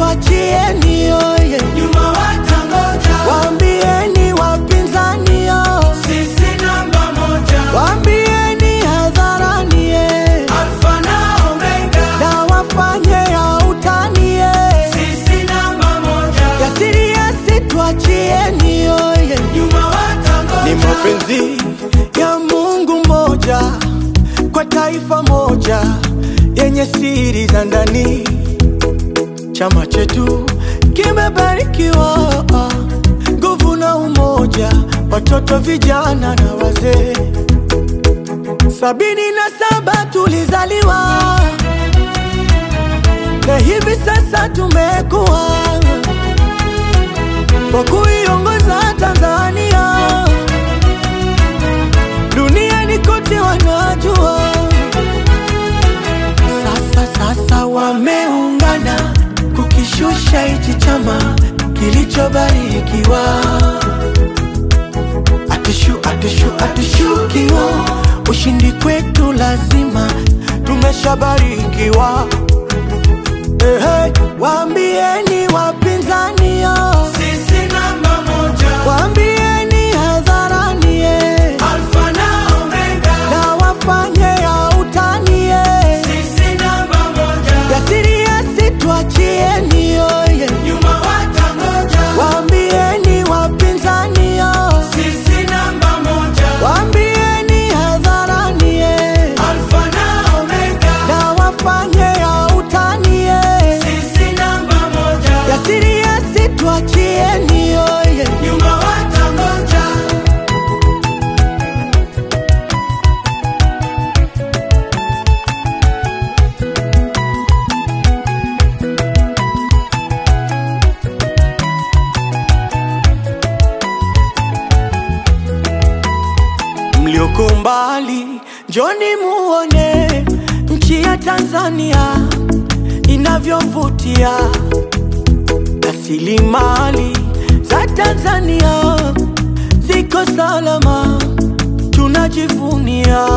situachieni oye, nyuma watangoja, waambieni wapinzani yo, sisi namba moja, waambieni hadharani ye, alfa na omega, na wafanye ya utani ye, sisi namba moja, yasiri ya situachieni oye, nyuma watangoja, ni mapenzi ya Mungu mmoja kwa taifa moja yenye siri za ndani. Chama chetu kimebarikiwa nguvu na umoja, watoto, vijana na wazee. Sabini na saba tulizaliwa na hivi sasa tumekuwa kwa kuiongoza Tanzania duniani kote wanajua. Sasa sasa wameungana kukishusha hichi chama kilichobarikiwa. Atushu, atushu, atushukiwa, ushindi kwetu lazima, tumeshabarikiwa. Ehe, waambieni wapinzani yo, sisi namba moja, waambieni hadharani ye, alfa na omega, na wafanye ya utani ye, sisi namba moja, yasiri yasitwachieni yoye, nyuma watangoja, waambieni wapinzani yo, sisi namba moja, waambieni hadharani ye, alfa na omega, na wafanye ya utani ye, sisi namba moja, yasiri yasitwachieni yoye. nyuma watangoja, mlioko mbali, njoni muone nchi ya Tanzania inavyovutia, rasilimali za Tanzania ziko salama, tunajivunia.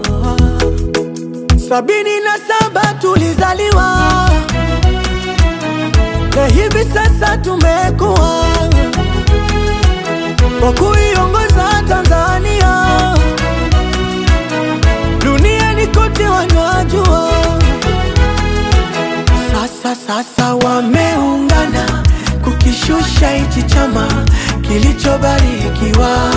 Sabini na saba tulizaliwa na hivi sasa tumekuwa kwa kuiongoza Tanzania duniani kote wanajua. Sasa sasa wameungana kukishusha hichi chama kilichobarikiwa.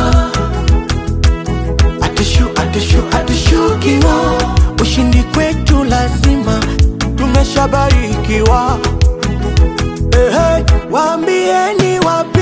Atushu, atushu, atushukiwa, ushindi kwetu lazima, tumeshabarikiwa. Ehe, waambieni wapi